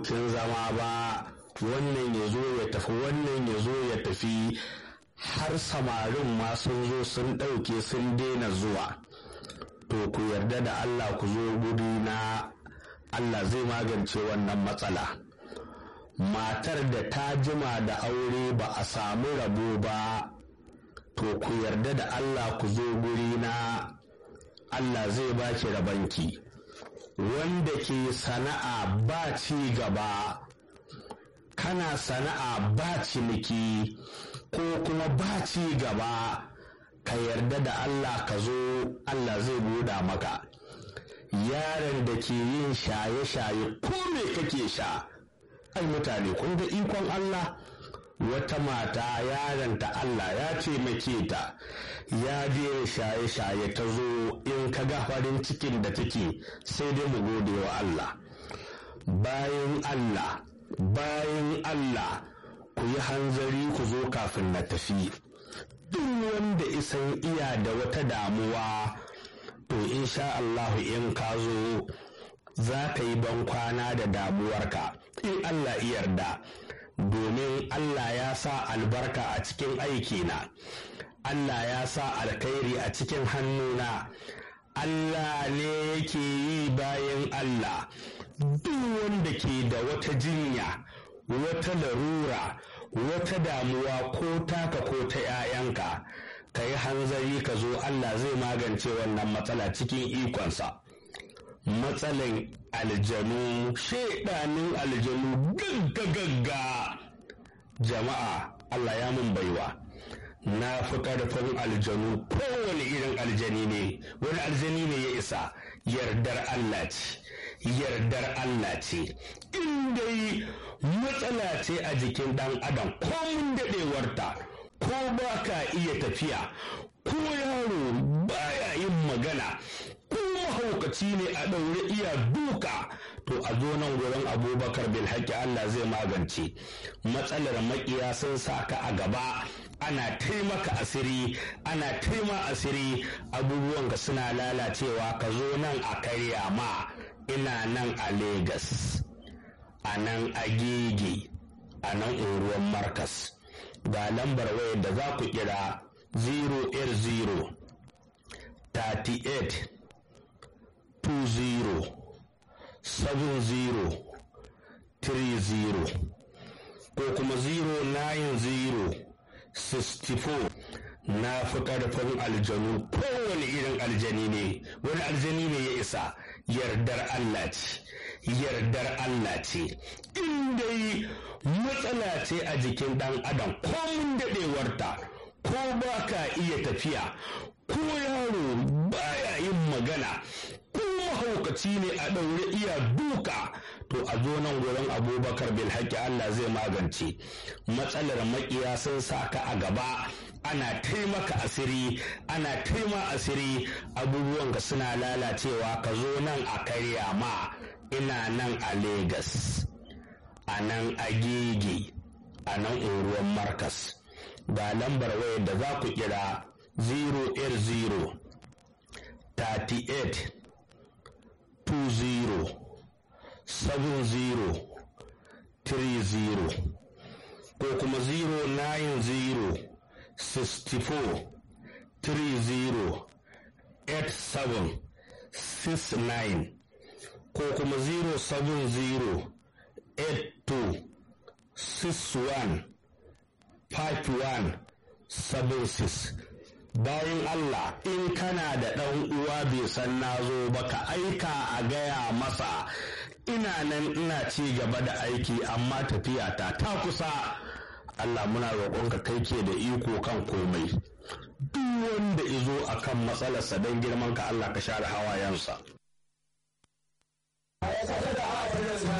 kin zama ba wannan ya zo ya tafi wannan ya zo ya tafi har samarin ma sun zo sun ɗauke sun daina zuwa to ku yarda da Allah ku zo guri na Allah zai magance wannan matsala matar da ta jima da aure ba a samu rabo ba to ku yarda da Allah ku zo guri na Allah zai baki rabanki wanda ke sana'a ba ci gaba kana sana'a ba ciniki ko kuma ba ci gaba ka yarda da Allah ka zo Allah zai buɗa maka yaron da ke yin shaye-shaye ko me kake sha ai mutane kun ga ikon Allah wata mata yaronta Allah ya taimake ta ya je shaye-shaye ta zo in ka ga farin cikin da take sai dai mu gode wa Allah bayan Allah bayan Allah ku yi hanzari ku zo kafin na tafi duk wanda isan iya da wata damuwa to insha Allah in ka zo za ka yi ban kwana da damuwarka in Allah yarda domin Allah ya sa albarka a cikin aikina Allah ya sa alkhairi a cikin hannuna Allah ne yake yi bayan Allah duk wanda ke da wata jinya wata larura wata damuwa ko taka ko ta 'ya'yanka ka yi hanzari ka zo Allah zai magance wannan matsala cikin ikonsa matsalan aljanu shaidanin aljanu gagga jama'a Allah ya mun baiwa na fi ƙarfin aljanu kowane irin aljani ne wani aljani ne ya isa yardar Allah ce yardar Allah ce in dai matsala ce a jikin ɗan adam ko mun daɗewarta ko ba ka iya tafiya ko yaro baya yin magana ko mahaukaci ne a ɗaure iya duka to a zo nan gurin abubakar bil haƙƙi Allah zai magance matsalar maƙiya sun sa ka a gaba ana taimaka asiri ana taima asiri abubuwan ka suna lalacewa ka zo nan a karya ma ina nan a Legas, a nan a gege a nan unguwar markas ga lambar wayar da za ku kira 080 38 20 70 30 ko kuma 090 64 na fi ƙarfin aljanu kowane irin aljani ne wani aljani ne ya isa yardar Allah ce yardar Allah ce in dai matsala ce a jikin ɗan adam ko mun daɗewarta ko ba ka iya tafiya ko yaro baya yin magana ko mahaukaci ne a ɗaure iya duka to a zo nan gurin abubakar bil haƙƙi Allah zai magance matsalar maƙiya sun sa ka a gaba ana taimaka asiri ana taima asiri abubuwan ka suna lalacewa ka zo nan a karya ma ina nan a Legas, a nan a gege a nan unguwar markas ga lambar wayar da za ku kira 080 38 20 70 30 ko kuma 090 64 30 87 69 ko kuma 070 82 61 51 76 bayan Allah in kana da ɗan uwa bai san na zo ba ka aika a gaya masa ina nan ina ci gaba da aiki amma tafiya ta ta kusa Allah muna roƙonka kai ke da iko kan komai duk wanda izo akan matsalarsa don girman ka Allah ka share hawayensa